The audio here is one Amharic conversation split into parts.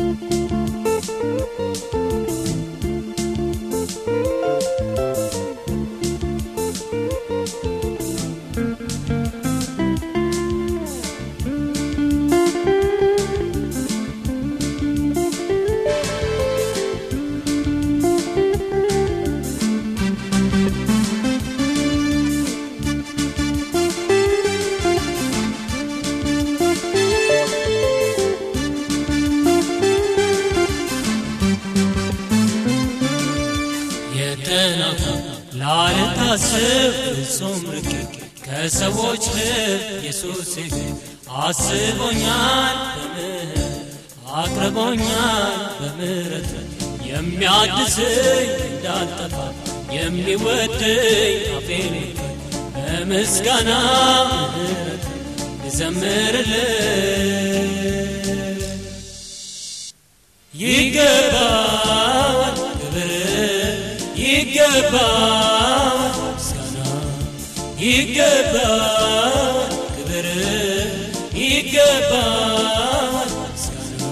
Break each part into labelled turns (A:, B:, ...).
A: የተናቁ ላልታስብ ፍጹም ርቄ ከሰዎች ልብ ኢየሱስ አስቦኛል በምህረት አቅርቦኛል በምህረት የሚያድሰኝ እንዳልጠፋ የሚወደኝ አፌን በምስጋና ምህረት ልዘምርልህ ይገባል ክብር ይገባል ምስጋና ይገባል ክብር ይገባል ምስጋና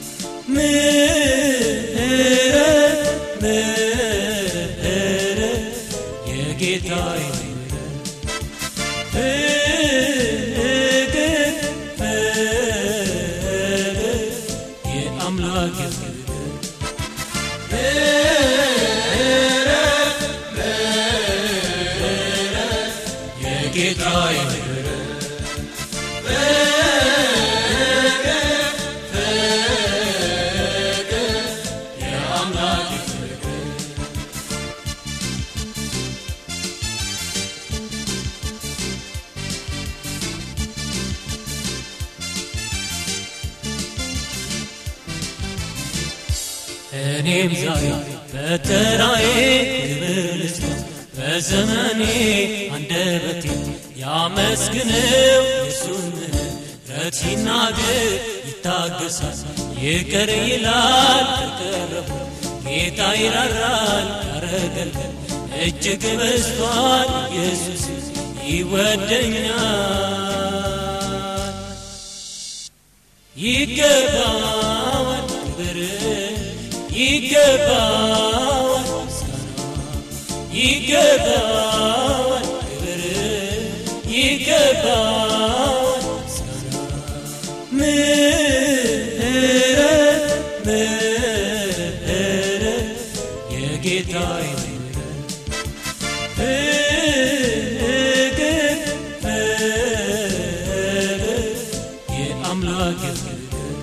A: ምህረት ምህረት የጌታዬ ምህረት ፍቅር ፍቅር የአምላክ ፍቅር የጌታዬ እኔም ዛሬ በተራዬ ክብር ልስጥ በዘመኔ አንደበቴ ያመስግነው የሱን ምሕረት ሲናገር ይታገሳል ይቅር ይላል ከቀረቡ ጌታ ይራራል ያረገልገል እጅግ በዝቷል ኢየሱስ ይወደኛል ይገባዋል ክብር ይገባዋል ምስጋና ይገባዋል ክብር ይገባዋል ምስጋና ምህረት ምህረት የጌታዬ ምህረት ፍቅር ፍቅር የአምላክ ፍቅር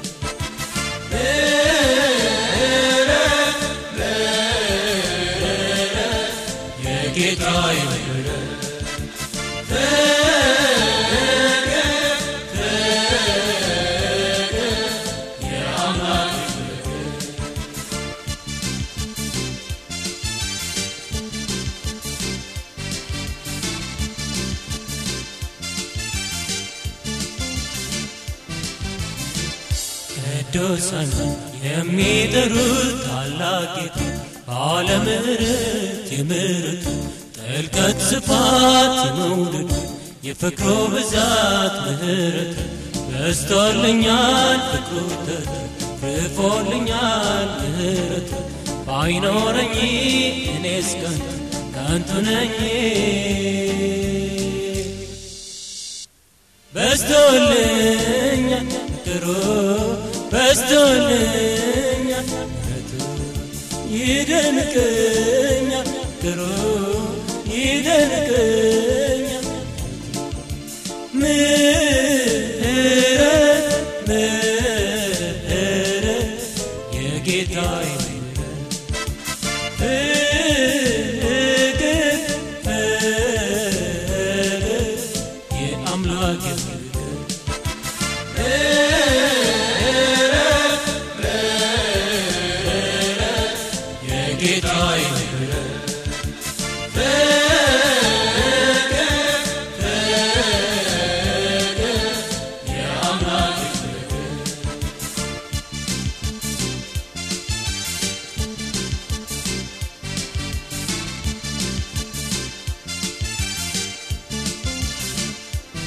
A: የጌታዬ ምህረት ቅዱሳን የሚጠሩት ታላቅ ጌታ ባለ ምሕረት የምሕረቱ ጥልቀት ስፋት የመውደዱ የፍቅሩ ብዛት ምሕረት በዝቶልኛል ፍቅሩ ተትርፎልኛል ምሕረት ባይኖረኝ እኔስ ከንቱ ከንቱ ነኝ በዝቶልኛል ፍቅሩ በዝቶልኛል ምሕረቱ ይደንቀኛል ፍቅሩ ይደንቀኛል ምህረት ምህረት የጌታዬ ምህረት ፍቅር ፍቅር የአምላክ ፍቅር የጌታዬ ምህረት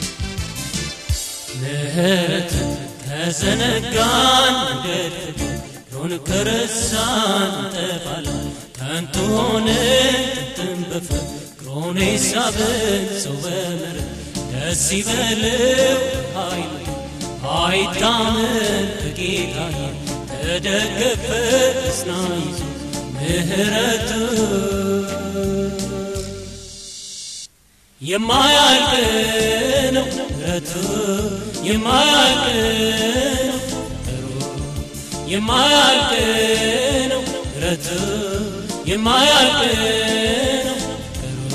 A: ምህረት ተዘነጋን መንገድ ፍቅሩን ከረሳን እንጠፋለን ከንቱ ሆነ ጥንትን በፍቅሩን ሳብን ሰው በምሕረት ደስ ይበለው ኃይሉ አይታመን በጌታዬ ተደገፈ እስና ይዞ ምሕረቱ የማያልቅ ነው ምሕረቱ የማያልቅ ነው ፍቅሩ የማያልቅ ነው ምሕረቱ የማያልቅ ነው ፍቅሩ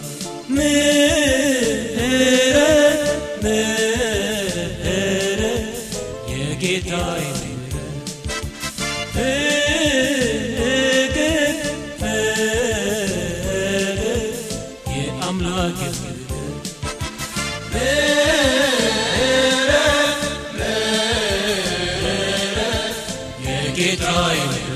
A: ምሕረት ምሕረት የጌታዬ ምሕረት ፍቅር ፍቅር የአምላክ ፍቅር ምሕረት ምሕረት የጌታዬ